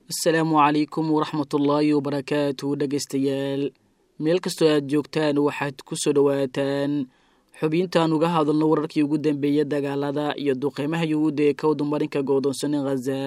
asalaamu calaykum waraxmatullaahi wabarakaatu dhegaystayaal meel kastoo aad joogtaan waxaad ku soo dhowaataan xubintaan uga hadalno wararkii ugu dambeeya dagaalada iyo duqeymaha yuhuudda ee ka wadumarinka goodoonsanin khaza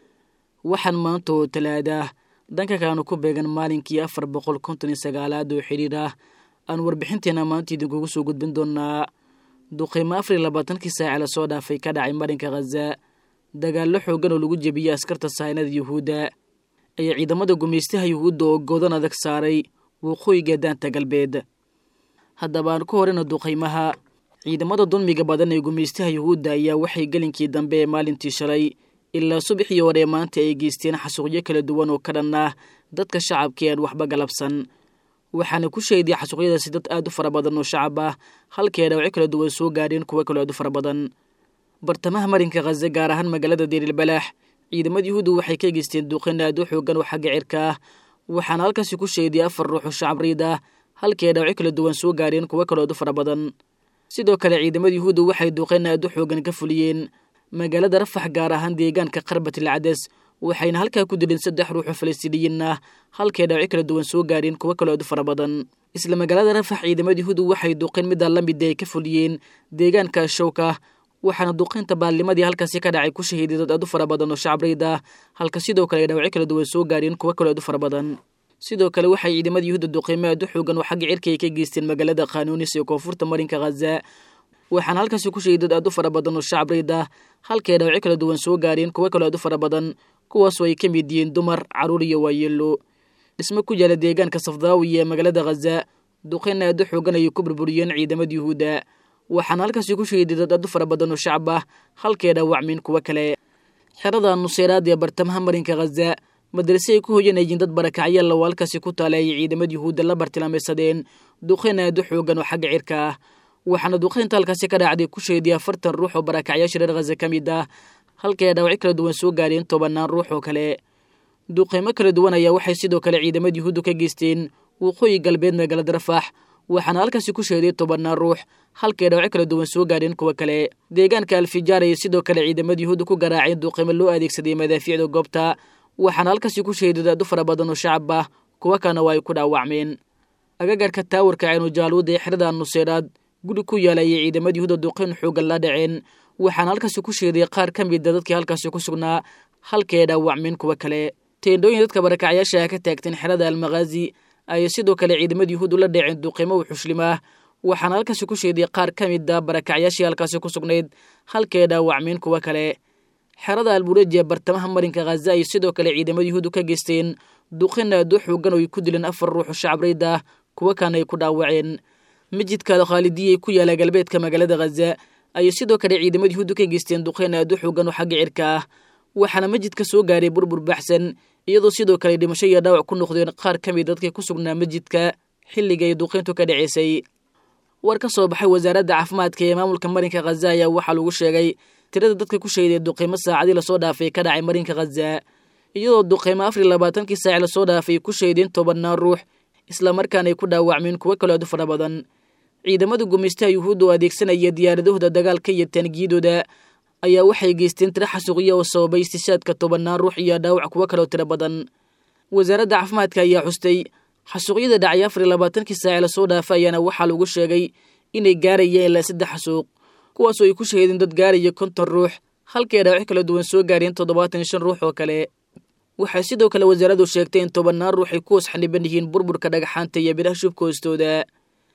waxaan maanta oo talaada dhanka kaanu ku beegan maalinkii afar boqol konton iyo sagaalaad oo xidhiir ah aan warbixinteena maanta idinkugu soo gudbin doonaa duqeymo afar iyo labaatankii saace lasoo dhaafay ka dhacay marinka khaza dagaallo xoogan oo lagu jebiyey askarta saynada yuhuudda ayaa ciidamada gumaystaha yuhuudda oo goodan adag saaray waqooyiga daanta galbeed haddaba aan ku horeyna duqeymaha ciidamada dulmiga badan ee gumaystaha yuhuudda ayaa waxay gelinkii dambe ee maalintii shalay ilaa subaxii hore maanta ay geysteen xasuuqyo kala duwan oo ka dhan ah dadka shacabka aan waxba galabsan waxaana ku sheeday xasuuqyadaasi dad aad u fara badan oo shacab ah halkii ay dhawacyo kala duwan soo gaadheen kuwo kaloo aad u fara badan bartamaha marinka khaza gaar ahaan magaalada deerilbalaax ciidamada yuhuuddu waxay ka geysteen duqeyn aad u xoogan oo xagga cirka ah waxaana halkaasi ku sheeday afar ruux oo shacab riid ah halkii ay dhawacyo kala duwan soo gaadheen kuwo kaloo aad u fara badan sidoo kale ciidamada yuhuuddu waxay duqeyn aad u xoogan ka fuliyeen magaalada rafax gaar ahaan deegaanka qarbatil cades waxayna halkaa ku dileen saddex ruux oo falastiiniyiin ah halkii ay dhawacyo kala duwan soo gaadheen kuwo kaloo aad u fara badan isla magaalada rafax ciidamada yuhuuddu waxay duqeyn middaa la mid ay ka fuliyeen deegaanka showka waxaana duqeynta baalnimadii halkaasi ka dhacay ku shahiiday dad aad u fara badan oo shacab riid ah halka sidoo kale ay dhawacyo kala duwan soo gaadheen kuwo kaloo aad u fara badan sidoo kale waxay ciidamada yuhuudda duqeymo aad u xoogan oo xagga cirka ay ka geysteen magaalada khanuunis ee koonfurta marinka khaza waxaana halkaasi ku shahiday dad aad u fara badan oo shacab riid ah halkii ay dhawacyo kala duwan soo gaadheen kuwo kaloo aad u fara badan kuwaasoo ay ka mid yihiin dumar carruur iyo waayeelo dhismo ku yaala deegaanka safdaawi ee magaalada khaza duqeyn aad u xoogan ayay ku burburiyeen ciidamada yuhuudda waxaana halkaasi ku sheeday dad aad u fara badan oo shacab ah halkee dhaawacmeen kuwo kale xerada nuseyraad ee bartamaha marinka khaza madrase ay ku hoyanayeen dad barakacyaal oo halkaasi ku taala ayay ciidamada yuhuudda la bartilmaamaysadeen duqeyn aad u xoogan oo xagga cirka ah waxaana duqeynta halkaasi ka dhacday ku sheeday afartan ruux oo barakacyaasha reer khaza ka mid ah halkii ay dhaawacyo kala duwan soo gaadheen tobannaan ruux oo kale duqeymo kala duwan ayaa waxay sidoo kale ciidamada yuhuuddu ka geysteen waqooyi galbeed magaalada rafax waxaana halkaasi ku sheeday tobannaan ruux halkii dhawacyo kala duwan soo gaadheen kuwo kale deegaanka alfijaar ayay sidoo kale ciidamada yuhuudda ku garaaceen duqeymo loo adeegsaday madaafiicda goobta waxaana halkaasi ku sheeday dad u fara badan oo shacab ah kuwo kalena waa ay ku dhaawacmeen agagarka taawarka ceenujaaluud ee xerada nuseyraad guri ku yaala ayay ciidamada yuhuudda duqeyn xoogan la dhaceen waxaana halkaasi ku sheeday qaar ka mida dadkii halkaasi ku sugnaa halkii ay dhaawacmeen kuwo kale teendhooyin dadka barakacyaasha ah ka taagteen xerada almakhaazi ayay sidoo kale ciidamada yuhuuddu la dhaceen duqeymo u xushlimaah waxaana halkaasi ku sheeday qaar ka mida barakacyaashii halkaasi ku sugnayd halkii ay dhaawacmeen kuwo kale xerada albureji ee bartamaha marinka khaza ayay sidoo kale ciidamada yuhuuddu ka geysteen duqeyn aad u xoogan oo ay ku dileen afar ruux oo shacab riid ah kuwo kalena ay ku dhaawaceen masjidka alkhaalidiyay ku yaala galbeedka magaalada khaza ayay sidoo kale ciidamada yuhuuddu ka geysteen duqeyn aad u xoogan oo xagga cirka ah waxaana masjidka soo gaaray burbur baxsan iyadoo sidoo kale dhimasho iyo dhaawac ku noqdeen qaar ka mid dadkii ku sugnaa masjidka xilliga ay duqeyntu ka dhaceysay war ka soo baxay wasaaradda caafimaadka ee maamulka marinka khaza ayaa waxaa lagu sheegay tirada dadka ku sheeday duqeymo saacadii lasoo dhaafay ka dhacay marinka khaza iyadoo duqeymo afar iyo labaatankii saaci lasoo dhaafay ku sheedeen tobannaan ruux islamarkaana ay ku dhaawacmeen kuwo kaloo aad u fara badan ciidamada gumaystaha yuhuudda oo adeegsanaya diyaaradahooda dagaalka iyo taangiyadooda ayaa waxay geysteen tiro xasuuqya oo sababay istishaadka tobannaan ruux iyo dhaawac kuwo kaloo tiro badan wasaaradda caafimaadka ayaa xustay xasuuqyada dhacay afar iyo labaatankii saaci lasoo dhaafa ayaana waxaa lagu sheegay inay gaarayeen ilaa saddex xasuuq kuwaasoo ay ku shaheedeen dad gaaraya konton ruux halkii ay dhaawacyo kala duwan soo gaareen toddobaatan iyo shan ruux oo kale waxay sidoo kale wasaaraddu sheegtay in tobannaan ruux ay ku hoos xaniban yihiin burburka dhagaxaanta iyo bidhaha shubka hoostooda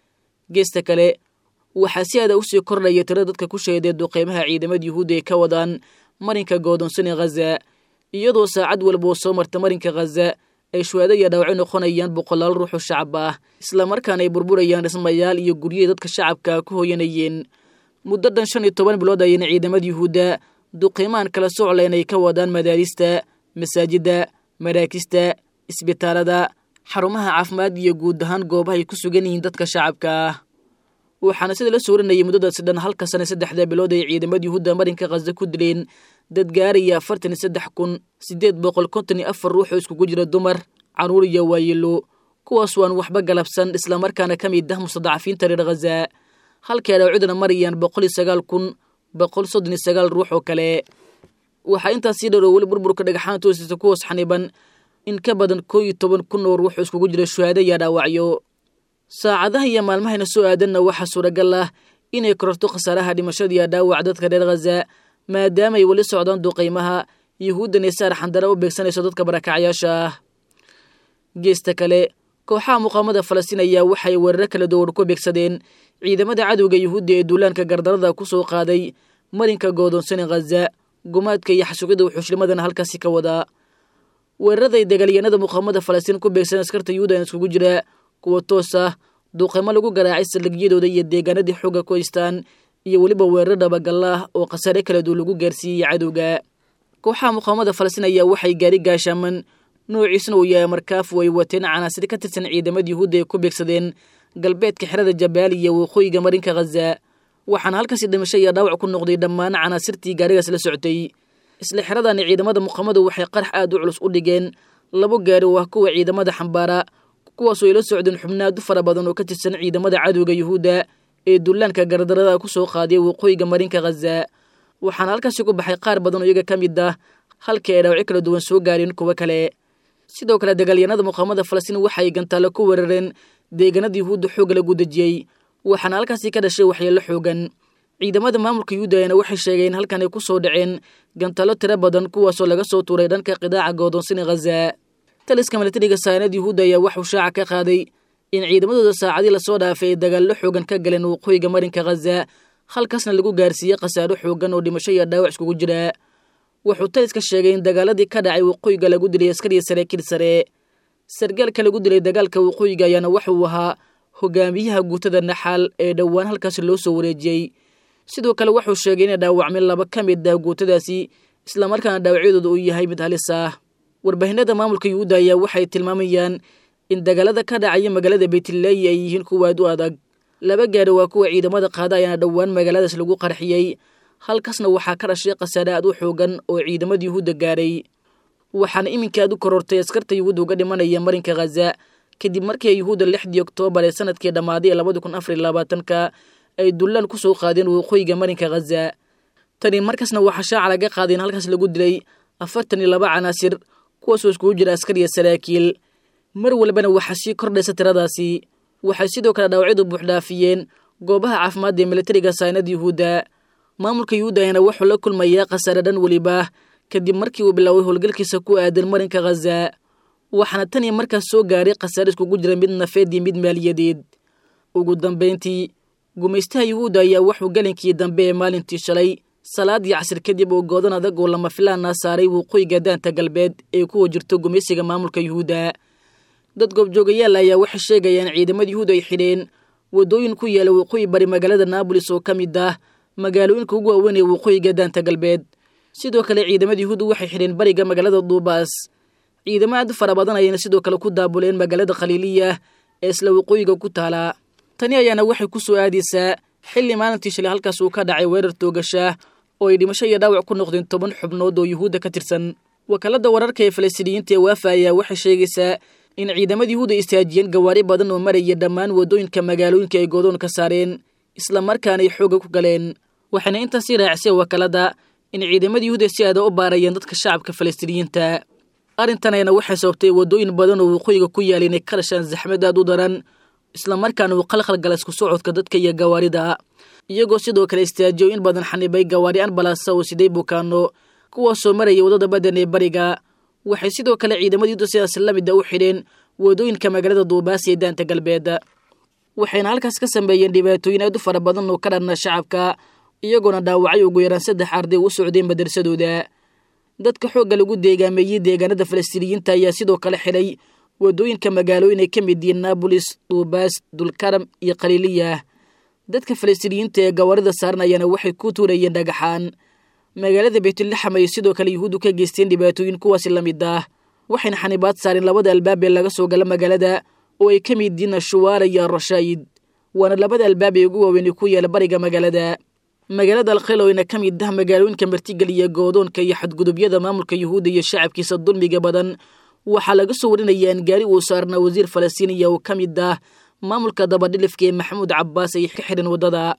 geesta kale waxaa si aada usii kordhaya tiro dadka ku sheeday duqeymaha ciidamada yuhuudda ay ka wadaan marinka goodoonsan ee khaza iyadoo saacad walba oo soo marta marinka khaza ay shuhaado iyo dhaawacyo noqonayaan boqolaal ruux oo shacab ah islamarkaana ay burburayaan dhismayaal iyo guryahi dadka shacabka ku hooyanayeen muddo dhan shan iyo toban bilood ayayna ciidamada yuhuudda duqeymahan kala soclayn ay ka wadaan madaarista masaajidda maraakista isbitaalada xarumaha caafimaad iyo guud ahaan goobaha ay ku sugan yihiin dadka shacabka ah waxaana sida la sooranayay muddadaasi dhan halka sana saddexda bilood ay ciidamada yuhuudda marinka khaza ku dileen dad gaaraya afartan iyo saddex kun siddeed boqol konton iyo afar ruux oo iskugu jira dumar carruur iyo waayeelo kuwaas waan waxba galabsan islamarkaana ka mid ah mustadacafiinta reer khaza halkii ay dhawcidana marayaan boqol iyo sagaal kun boqol soddon iyo sagaal ruux oo kale waxaa intaas sii dharoo weli burburka dhagaxaan toosisa ku hoos xaniban in ka badan koo iyo toban kun oo ruux iskugu jira shuhaado iyo dhaawacyo saacadaha iyo maalmahayna soo aadanna waxaa suuragal ah inay kororto khasaaraha dhimashada iyo dhaawac dadka reer khaza maadaamaay weli socdaan duqaymaha yuhuuddan ee saar xandara u beegsanayso dadka barakacyaasha ah geesta kale kooxaha muqaamada falastiin ayaa waxay weeraro kala duwan ku beegsadeen ciidamada cadowga yuhuudda ee duulaanka gardarada ku soo qaaday marinka goodoonsani khaza gumaadka iyo xasuuqyada wuxuushlimadana halkaasi ka wadaa weeraraday dagaalyahanada muqaamada falastiin ku beegsan askarta yuhuudan iskugu jira kuwa toos ah duuqaymo lagu garaacay saldhigyadooda iyo deegaanadii xooga ku haystaan iyo weliba weeraro dhabagallah oo khasaare kala duwan lagu gaarsiiyey cadowga kooxaha muqaamada falastiin ayaa waxay gaari gaashaaman noociisna uu yahay markaafu ay wateen canaasir ka tirsan ciidamada yuhuudda ay ku beegsadeen galbeedka xerada jabaal iyo waqooyiga marinka khaza waxaana halkaasi dhimasho iyo dhaawac ku noqday dhammaan canaasirtii gaarigaas la socotay isla xeradani ciidamada muqaamadu waxay qarax aad u culus u dhigeen labo gaari oo ah kuwa ciidamada xambaara kuwaasoo ay la socdeen xubnaadu fara badan oo ka tirsan ciidamada cadowga yuhuudda ee dullaanka gardarada ku soo qaadiya waqooyiga marinka khaza waxaana halkaasi ku baxay qaar badan oo iyaga ka mid ah halkii ay dhaawacyo kala duwan soo gaareen kuwo kale sidoo kale dagaalyahanada muqaamada falastiin waxay gantaalo ku weerareen deegaanada yuhuudda xoogga lagu dejiyey waxaana halkaasi ka dhashay waxyeello xoogan ciidamada maamulka yuhuudayana waxay sheegeen halkan ay ku soo dhaceen gantaalo tiro badan kuwaasoo laga soo tuuray dhanka qidaaca goodoonsani khaza taliska milatariga saanad yuhuudda ayaa waxuu shaaca ka qaaday in ciidamadooda saacadii lasoo dhaafay ay dagaallo xoogan ka galeen waqooyiga marinka khaza halkaasna lagu gaarsiiyey khasaaro xoogan oo dhimasho iyo dhaawac iskugu jira wuxuu taliska sheegay in dagaaladii ka dhacay waqooyiga lagu dilay askariya saraakiil sare sargaalka lagu dilay dagaalka waqooyiga ayaana waxauu ahaa hogaamiyaha guutada naxaal ee dhowaan halkaasi loo soo wareejiyey sidoo kale wuxuu sheegay inay dhaawacmeen laba ka mid ah guutadaasi islamarkaana dhaawacyadooda uu yahay mid halis ah warbaahinada maamulka yuhuudda ayaa waxay tilmaamayaan in dagaalada ka dhacaya magaalada baytillaayi ay yihiin kuwaad u adag laba gaari waa kuwa ciidamada qaada ayaana dhowaan magaaladaas lagu qarxiyey halkaasna waxaa ka dhashay khasaare aad u xoogan oo ciidamada yuhuudda gaaray waxaana iminka aad u korortay askarta yuhuudda uga dhimanaya marinka khaza kadib markii yuhuudda lixdii oktoobar ee sanadkii dhammaaday ee labadi kun afar iyo labaatanka ay dullaan ku soo qaadeen waqooyiga marinka khaza tani markaasna waxaa shaaca laga qaaday in halkaas lagu dilay afartan iyo laba canaasir kuwaasoo iskugu jira askar iyo saraakiil mar walbana waxaa sii kordhaysa tiradaasi waxay sidoo kale dhaawacyadu buuxdhaafiyeen goobaha caafimaadda ee militariga saynada yuhuudda maamulka yuhuudda ayaana wuxuu la kulmayaa khasaare dhan weliba kadib markii uu biloaway howlgalkiisa ku aadan marinka khaza waxaana tan iyo markaas soo gaaray khasaare iskugu jira mid nafeed iyo mid maaliyadeed ugu dambayntii gumaystaha yuhuudda ayaa wuxuu gelinkii dambe ee maalintii shalay salaadii casir kadib oo goodan adag oo lama filaana saaray waqooyiga daanta galbeed ee kuwa jirto gumaysiga maamulka yuhuudda dad goobjoogayaal ayaa waxay sheegayaan ciidamada yuhuud ay xidheen waddooyin ku yaala waqooyi bari magaalada naabolis oo ka mid ah magaalooyinka ugu waaweyn ee waqooyiga daanta galbeed sidoo kale ciidamada yuhuudda waxay xidheen bariga magaalada duubaas ciidamo aad u fara badan ayayna sidoo kale ku daabuleen magaalada khaliiliya ee isla waqooyiga ku taala tani ayaana waxay ku soo aadaysaa xilli maalintii shalay halkaas uu ka dhacay weerar toogashaah oo ay dhimasho iyo dhaawac ku noqdeen toban xubnood oo yuhuudda ka tirsan wakaalada wararka ee falastiiniyiinta ee waafa ayaa waxay sheegaysaa in ciidamada yuhuudda istaajiyeen gawaari badan oo maraya dhammaan waddooyinka magaalooyinka ay goodoon ka saareen islamarkaana ay xoogga ku galeen waxayna intaasii raacisay wakaalada in ciidamada yuhuudda si aada u baarayeen dadka shacabka falastiiniyiinta arrintan ayana waxay sababtay waddooyin badan oo waqooyiga ku yaala inay ka dhashaan zaxmad aad u daran islamarkaana uu qalqal gala isku socodka dadka iyo gawaarida iyagoo sidoo kale istaajiyo in badan xanibay gawaari anbalasa oo siday bukaano kuwaasoo maraya waddada badan ee bariga waxay sidoo kale ciidamada yuhuudda sidaas la mid a u xidheen waddooyinka magaalada duubaas ee daanta galbeed waxayna halkaas ka sameeyeen dhibaatooyin aad u fara badan oo ka dhanna shacabka iyagoona dhaawacay ugu yaraan saddex arday u socdeen madarsadooda dadka xoogga lagu deegaameeyey deegaanada falastiiniyiinta ayaa sidoo kale xidhay waddooyinka magaalooyin ay ka mid yihiin naabolis duubaas dulkaram iyo khaliiliya dadka falastiiniyiinta ee gawaarida saaran ayaana waxay ku tuurayeen dhagaxaan magaalada baytulaxam ay sidoo kale yuhuuddu ka geysteen dhibaatooyin kuwaasi la mid ah waxayna xanibaad saareen labada albaab ee laga soo gala magaalada oo ay ka mid yihiin ashuwaara iyo arashaayid waana labada albaab ee ugu waaweyn ku yaala bariga magaalada magaalada alkhel oo ina ka mid ah magaalooyinka martigeliya goodoonka iyo xadgudubyada maamulka yuhuudda iyo shacabkiisa dulmiga badan waxaa laga soo warinaya in gaari uu saarnaa wasiir falastiiniya oo ka mid ah maamulka dabadhilifka ee maxamuud cabbaas ay ka xidhan waddada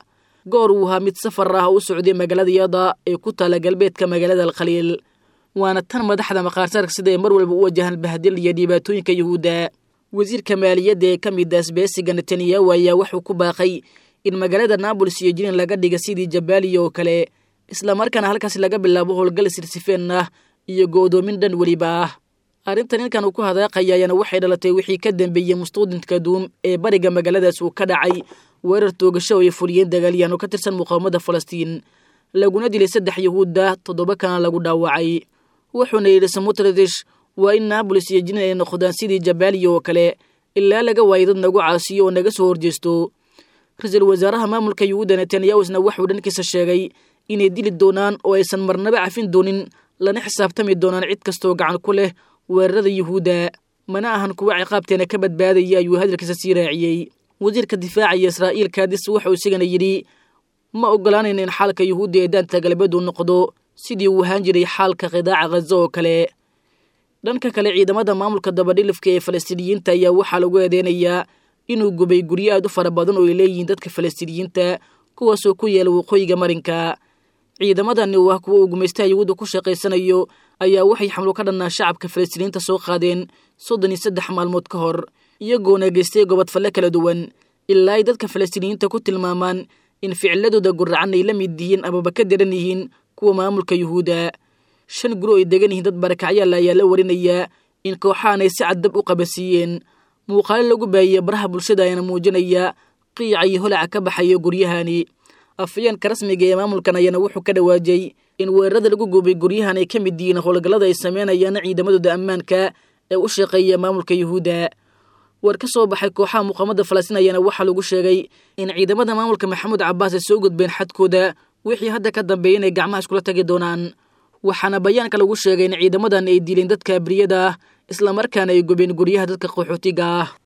goor uu ahaa mid safar ah u socday magaalada yada ee ku taala galbeedka magaalada alkhaliil waana tan madaxda maqaarsaarka sida ay mar walba u wajahaan bahdil iyo dhibaatooyinka yuhuudda wasiirka maaliyadda ee ka mid asbeesiga netanyahu ayaa wuxuu ku baaqay in magaalada naabolis iyo jinin laga dhiga sidii jabaaliya oo kale islamarkaana halkaas laga bilaabo howlgal sirsifeen ah iyo go'doomin dhan weliba ah arrintan ninkan uu ku hadaaqaya ayaana waxay dhalatay wixii ka dambeeyey mustuudinka duum ee bariga magaaladaas uu ka dhacay weerar toogasho oo ay fuliyeen dagaalyahan oo ka tirsan muqaawamada falastiin laguna dilay saddex yuhuudda toddoba kana lagu dhaawacay wuxuuna yidhi samutradish waa in naabolis iyo jinin ay noqdaan sidii jabaaliya oo kale ilaa laga waayo dad nagu caasiyo oo naga soo horjeesto ra-iisul wasaaraha maamulka yuhuudda netanyahusna waxuu dhankiisa sheegay inay dili doonaan oo aysan marnaba cafin doonin lana xisaabtami doonaan cid kastooo gacan ku leh weerarada yuhuudda mana ahan kuwa ciqaabteena ka badbaadaya ayuu hadalkiisa sii raaciyey wasiirka difaacaya israa'iil kaadis wuxuu isigana yidhi ma ogolaanayna in xaalka yuhuudda ee daanta galbeed uu noqdo sidii uu ahaan jiray xaalka qidaaca khaza oo kale dhanka kale ciidamada maamulka dabadhilifka ee falastiiniyiinta ayaa waxaa lagu eedeynayaa inuu gubay guryo aad u fara badan oo ay leeyihiin dadka falastiiniyiinta kuwaasoo ku yaala waqooyiga marinka ciidamadani oo ah kuwa uu gumaystaha yuhuudda ku shaqaysanayo ayaa waxay xamlo ka dhannaa shacabka falastiiniyiinta soo qaadeen soddon iyo saddex maalmood ka hor iyagoona geystay gobodfalle kala duwan ilaa ay dadka falastiiniyiinta ku tilmaamaan in ficiladooda guracan ay la mid yihiin amaba ka daran yihiin kuwa maamulka yuhuudda shan guri oo ay degan yihiin dad barakacyaal ayaa la warinayaa in kooxahan ay si caddab u qabasiiyeen muuqaalo lagu baayiyey baraha bulshada ayaana muujinaya qiica iyo holaca ka baxaya guryahani afayeenka rasmiga ee maamulkan ayaana wuxuu ka dhawaajay in weerarada lagu gubay guryahan ay ka mid yihiin howlgallada ay sameynayaan ciidamadooda ammaanka ee u shaqeeya maamulka yuhuudda war ka soo baxay kooxaha muqaamada falastiin ayaana waxaa lagu sheegay in ciidamada maamulka maxamuud cabbaas ay soo gudbeen xadkooda wixii hadda ka dambeeya inay gacmaha iskula tagi doonaan waxaana bayaanka lagu sheegay in ciidamadan ay dileen dadka abriyada ah islamarkaana ay gubeen guryaha dadka qaxootiga ah